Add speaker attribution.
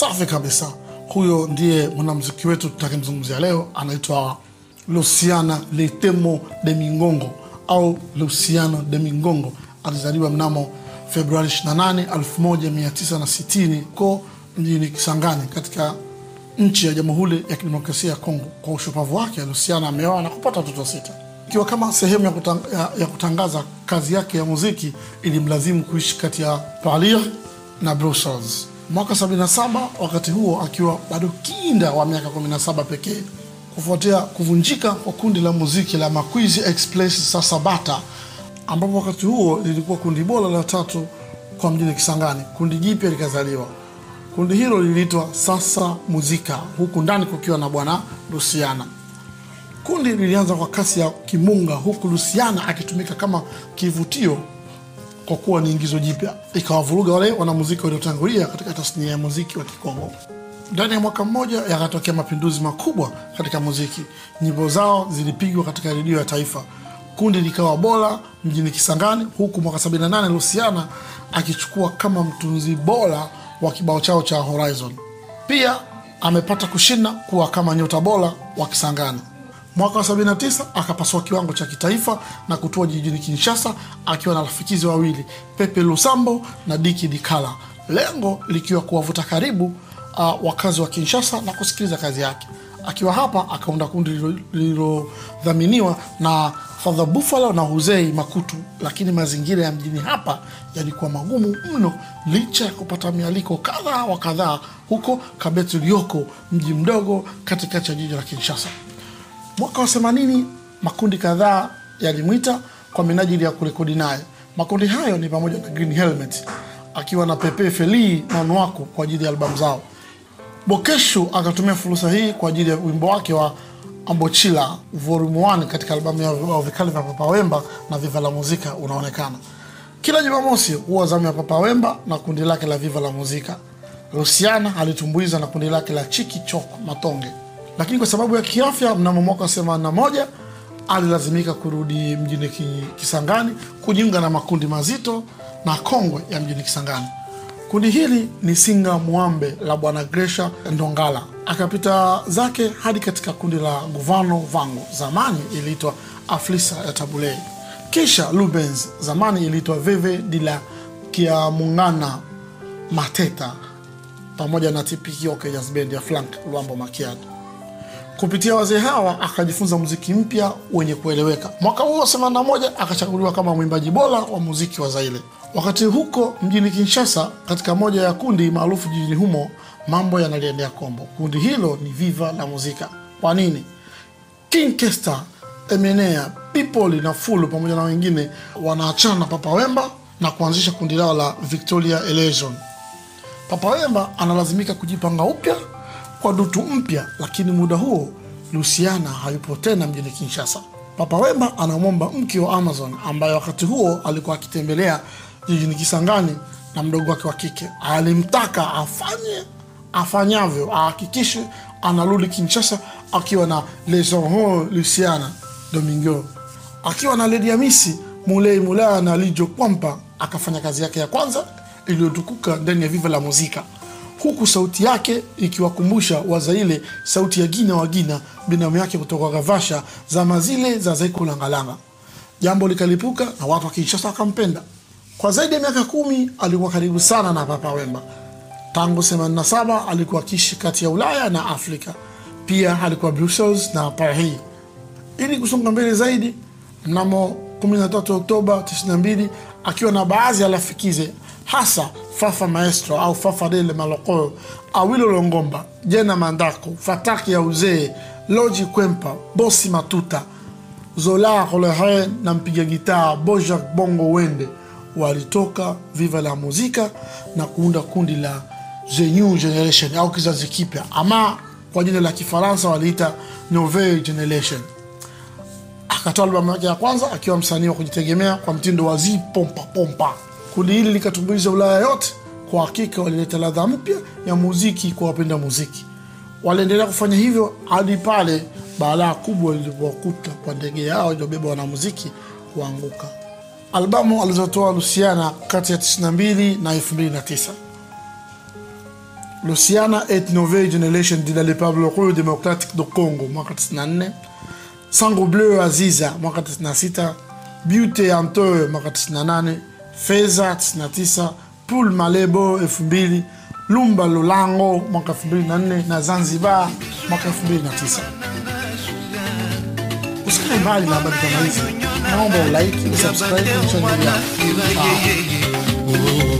Speaker 1: Safi kabisa. Huyo ndiye mwanamuziki wetu tutakemzungumzia leo, anaitwa Luciana Leitemo de Mingongo au Luciano de Mingongo. Alizaliwa mnamo Februari 28, 1960 huko mjini Kisangani katika nchi ya Jamhuri ya Kidemokrasia ya Kongo. Kwa ushupavu wake, Luciana ameoa na kupata watoto sita. Ikiwa kama sehemu ya, kutang, ya, ya kutangaza kazi yake ya muziki, ilimlazimu kuishi kati ya Paris na Brussels. Mwaka 77, wakati huo akiwa bado kinda wa miaka 17 pekee, kufuatia kuvunjika kwa kundi la muziki la Makwizi Express Sasabata, ambapo wakati huo lilikuwa kundi bora la tatu kwa mjini Kisangani. Kundi jipya likazaliwa. Kundi hilo liliitwa Sasa Muzika, huku ndani kukiwa na bwana Luciana. Kundi lilianza kwa kasi ya kimunga, huku Luciana akitumika kama kivutio kwa kuwa ni ingizo jipya, ikawavuruga wale wanamuziki waliotangulia katika tasnia ya muziki wa Kikongo. Ndani ya mwaka mmoja yakatokea mapinduzi makubwa katika muziki. Nyimbo zao zilipigwa katika redio ya taifa, kundi likawa bora mjini Kisangani, huku mwaka 78 Luciana akichukua kama mtunzi bora wa kibao chao cha Horizon. Pia amepata kushinda kuwa kama nyota bora wa Kisangani. Mwaka wa 79 akapasua kiwango cha kitaifa na kutua jijini Kinshasa akiwa na rafikizi wawili Pepe Lusambo na Diki Dikala, lengo likiwa kuwavuta karibu uh, wakazi wa Kinshasa na kusikiliza kazi yake. Akiwa hapa akaunda kundi lililodhaminiwa na Father Buffalo na Huzei Makutu, lakini mazingira ya mjini hapa yalikuwa magumu mno, licha ya kupata mialiko kadhaa wa kadhaa huko Kabetu Lioko, mji mdogo katikati ya jiji la Kinshasa. Mwaka wa 80 makundi kadhaa yalimwita kwa minajili ya kurekodi naye. Makundi hayo ni pamoja na Green Helmet akiwa na Pepe Feli na Nwako kwa ajili ya albamu zao. Bokeshu akatumia fursa hii kwa ajili ya wimbo wake wa Ambochila volume 1 katika albamu ya vikali vya Papa Wemba na Viva la Muzika unaonekana. Kila Jumamosi huwa zamu ya Papa Wemba na kundi lake la Viva la Muzika. Luciana alitumbuiza na kundi lake la Chiki Chok Matonge lakini kwa sababu ya kiafya mnamo mwaka wa 81 alilazimika kurudi mjini Kisangani kujiunga na makundi mazito na kongwe ya mjini Kisangani. Kundi hili ni Singa Mwambe la bwana Gresha Ndongala. Akapita zake hadi katika kundi la Guvano Vango, zamani iliitwa Aflisa ya Tabulei, kisha Lubens, zamani iliitwa Veve de la Kiamungana Mateta, pamoja na Tipikioke Jazz Band ya Frank Luambo Makiadi. Kupitia wazee hawa akajifunza muziki mpya wenye kueleweka. Mwaka huo 81 akachaguliwa kama mwimbaji bora wa muziki wa Zaire. Wakati huko mjini Kinshasa, katika moja ya kundi maarufu jijini humo, mambo yanaliendea kombo. Kundi hilo ni Viva la Muzika. Kwa nini? King Kester, Emenea, People na Fulu pamoja na wengine wanaachana na Papa Wemba na kuanzisha kundi lao la Victoria Eleison. Papa Wemba analazimika kujipanga upya kwa dutu mpya, lakini muda huo Luciana hayupo tena mjini Kinshasa. Papa Wemba anamwomba mke wa Amazon ambaye wakati huo alikuwa akitembelea jijini Kisangani na mdogo wake wa kike. Alimtaka afanye afanyavyo, ahakikishe anarudi Kinshasa akiwa na Les Horons Luciana Domingo, akiwa na Lady Amisi Mulei Mulaya na Lijo Kwampa. Akafanya kazi yake ya kwanza iliyotukuka ndani ya Viva la Muzika huku sauti yake ikiwakumbusha Wazaile sauti ya Gina wa Gina, binamu yake kutoka Gavasha zama zile za Zaiku Langalanga. Jambo likalipuka na watu wa Kinshasa wakampenda. Kwa zaidi ya miaka kumi alikuwa karibu sana na Papa Wemba. Tangu 87 alikuwa akiishi kati ya Ulaya na Afrika, pia alikuwa Brussels na Paris. Ili kusonga mbele zaidi, mnamo 13 Oktoba 92 akiwa na baadhi ya rafikize hasa Fafa Maestro au Fafa Dele Maloko, Awilo Longomba, Jena Mandako, Fataki ya Uzee, Loji Kwempa, Bosi Matuta, Zola Rolehe na mpiga gitaa Bojack Bongo Wende walitoka Viva la Muzika na kuunda kundi la The New Generation au kizazi kipya, ama kwa jina la Kifaransa waliita Nouvelle Generation. Akatoa albamu yake ya kwanza akiwa msanii wa kujitegemea kwa mtindo wa zi pompa pompa. Kundi hili likatumbuiza Ulaya yote. Kwa hakika walileta ladha mpya ya muziki kwa wapenda muziki. Waliendelea kufanya hivyo hadi pale balaa kubwa lilipowakuta kwa ndege yao iliyobeba wanamuziki kuanguka. Albamu alizotoa Luciana kati ya 92 na 2009 Luciana et Nouvelle Generation de la Republique Democratic do Congo mwaka 94 Sango Bleu Aziza mwaka 96 Beauty Antoyo mwaka 98 Feza 99 Pool Malebo 2000 Lumba Lulango mwaka 2004 na Zanzibar mwaka 2009 usikae mbali na habari kama hizi naomba ulike subscribe channel yangu Ah.